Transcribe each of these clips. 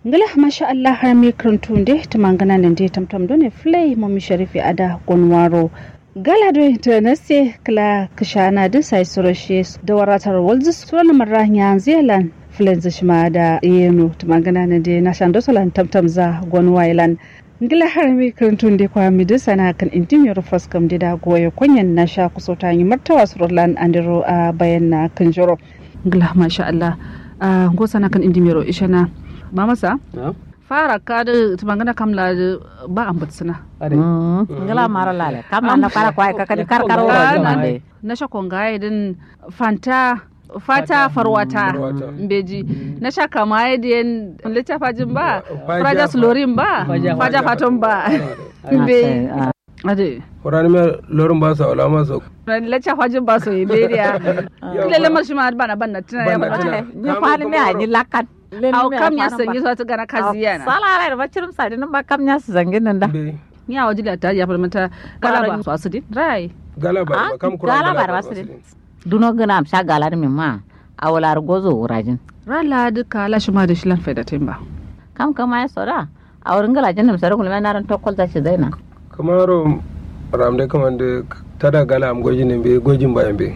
ngala masha Allah har mi karantu nde tumangana nan de tamtam done flay mami sharifi ada gonwaro gala do internase kala kishana da sai surashe da waratar walzu suran marra nya zealand flenz shima da yeno tumangana nan de na shan dosalan tamtam za gonwailan ngila har mi karantu nde kwa mi da sana kan intim yor faskam de da goye kunyan na sha kusota yi martawa surlan andiro a bayan na kanjoro ngila masha Allah a gosana kan indimiro ishana ba masa fara ka da tumangana kamla ba an butsina ngala mara lale kam na fara kwai ka kadi kar kar woro mande na sha konga din fanta fata farwata beji na sha kama yadda littafa jin ba fraja slorin ba faja faton ba be ade horani me lorin ba sa wala ma so lacca fajin ba so iberia lele ma shi ma bana bana tana ya bana ni fali me ani lakat au kam ya sanyi so ta gana kaziya na sala ala ba cirum sa din ba kam ya zangin nan da ni a wajila ta ya falmata galaba so asidi rai galaba ba kam kura galaba ba su duno gana am sha galar min ma awalar gozo wurajin rala duka la shi ma da shi lan faida timba kam kama ya soda a wurin galajin da misarar kulma na ran tokkol ta shi zaina kamaro ramde kamande tada gala am gojin be gojin ba be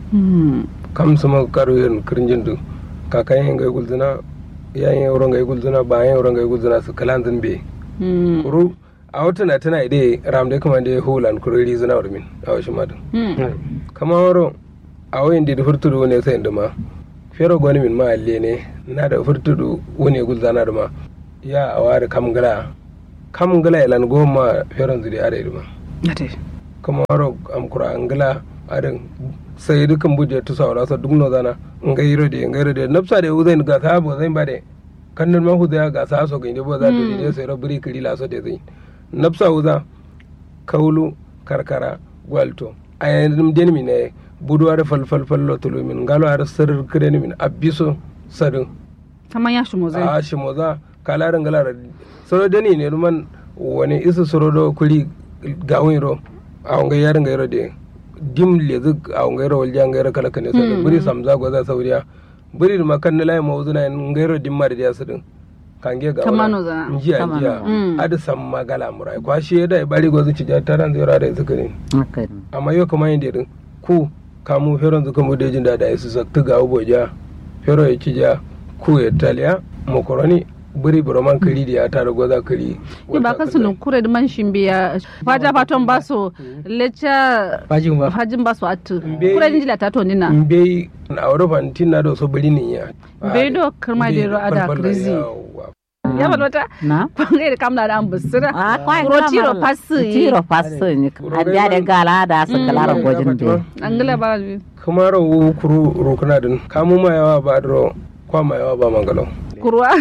kam sama karu yen kirjindu kakayen ngai gulzina yayin yawro ngai gulzina ba yayin yawro ngai gulzina su kalanzin be kuru a wata na tana ide ramde kamande hulan kuru ri zina min a washi madu kama waro a wayin da furtudu ne sai ma fero goni min ma alle ne na da furtudu wani gulzana da ma ya awari kam gala kam gala ilan goma feron zuri ada iduma kuma waro am kura angala adan sai dukan buje tu sawara sa duk no zana ngairo de ngairo de nafsa de uzain ga sa bo zain bade kannan ma huda ga sa so ginde bo za to de sai rabri kiri la so de zain nafsa uza kaulu karkara gwalto ayan den mi ne buduwar fal fal fal lo tulu min ngalo ar sir kireni min abiso sadin kaman ya shimo zai a shimo za kalarin galara soro dani ne man wani isa soro do kuli gawin ro a wanga yarin gairo de dim le zuk a wanga yaro waljan gairo kala kane sa buri samza goza sauriya buri ma kan lai ma uzuna gairo dim ma da ya sudin kange ga kamano za njiya njiya adu sam magala murai kwa shi da bari gozu ci taran zai da su kare amma yo kuma yin dedin ku kamu feron zuka mu dejin da da su saktu ga uboja fero ya ci ja ku ya taliya makaroni buri buroman kari da ya tara goza kari ni ba kan sunu kure da man shimbe ya faja faton baso lecha fajin ba fajin baso atu kure din jila tato nina mbe na europa tin na do so buri ni ya mbe do karma da ro ada krizi ya ba wata na pangai da kamla da ambusira a kwai ro tiro pasu tiro pasu ni abiya da gala da su kalara gojin de angala ba kuma ro kuru rukuna din kamu ma yawa ba dro kwa ma yawa ba mangalo kurwa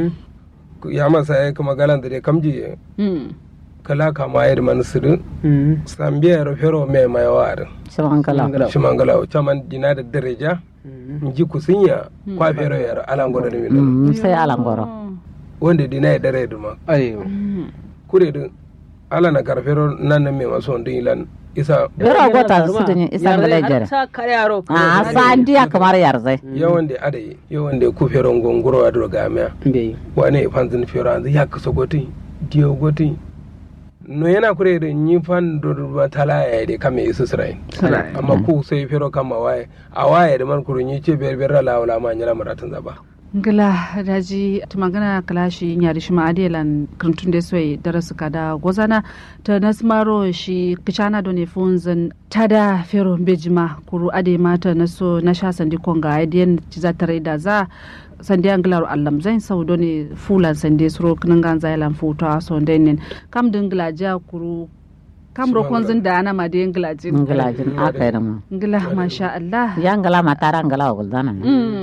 ya masa ya kuma galan da kamji kala kama ya da manisirin sambiya ya fero mai mai wa'adin shimangala shi mangala caman dina da daraja ji kusinya kwa fero ya alangoro da milo sai alangoro wanda dina ya dare da ma ayo kure din ala na karfero nan nan mai maso wanda ilan isa bera gota su da isa ngala jere sa kare yaro a sa ndiya kamar yarzai yawan da adayi yawan da ku fero ngongoro a droga miya be wane fanzin fero an ya kasa gotin diyo gotin no yana kure da yi fan da tala ya da kame isu sirai amma ku sai fero kama waye a waye da man kurun yi ce biyar biyar la wala ma nyala maratun zaba ngila daji tumagana kalashi nyari shima adelan krantun da soyi darasu kada gozana ta nasmaro shi kichana do ne funzan tada fero bejima kuru ade mata naso na sha sandi konga aidiyan ciza tare da za sandi anglaru allam zain sau do ne fulan sandi suro kinangan zailan futa so denin kam dingla ja kuru kam ro konzin da ana ma de nglajin nglajin aka yi mu ngila masha Allah ya ngala matara ngala guldana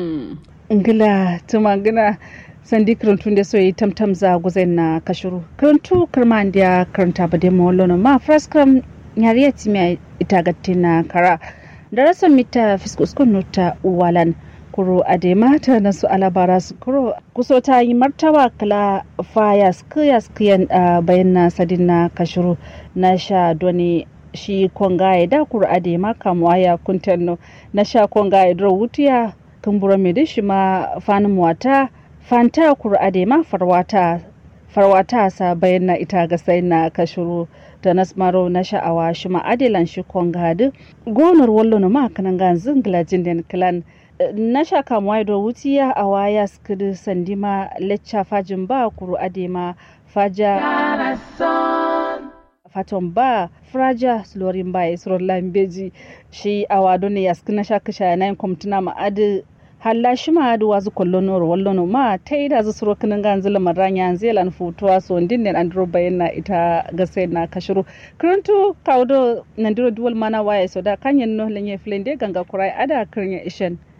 ngila tuma gina sandi karantun da soyi tamtam za guzen na kashuru karantu karman da karanta ba da mawallo ma fraskam yariya timiya ita gatti na kara da rasa mita fiskuskun nuta uwalan kuro a da mata na su alabara su kuro kuso ta yi martaba kala faya skiya skiyan bayan na sadin na kashuru na sha doni shi kongaye da kuro a da ma kamuwa ya kuntanno na sha kongaye dro wutiya kumbura mai da shi ma fanin wata fanta kur'ade ma farwata farwata sa bayan na ita ga sai na kashuru da nasmaro na sha'awa shi ma adilan shi kongadu gonar wallo na ma kanan ga zingla jinden clan na sha kamuwa da wutiya a waya skudu sandima lecca fajin ba kuru adema faja faton ba fraja slorin ba isron lambeji shi a wado ne yasku na sha kasha na yin kwamtuna ma adi halla shi ma adi wazu kwallo noro wallo no ma ta yi da zusuro kinin gan zila maranya zelan futuwa so ndin ne andro bayan na ita gasa na kashiru kirantu kaudo nandiro duwal mana waya so da kanyen no lenye flende ganga kurai ada kirin ishen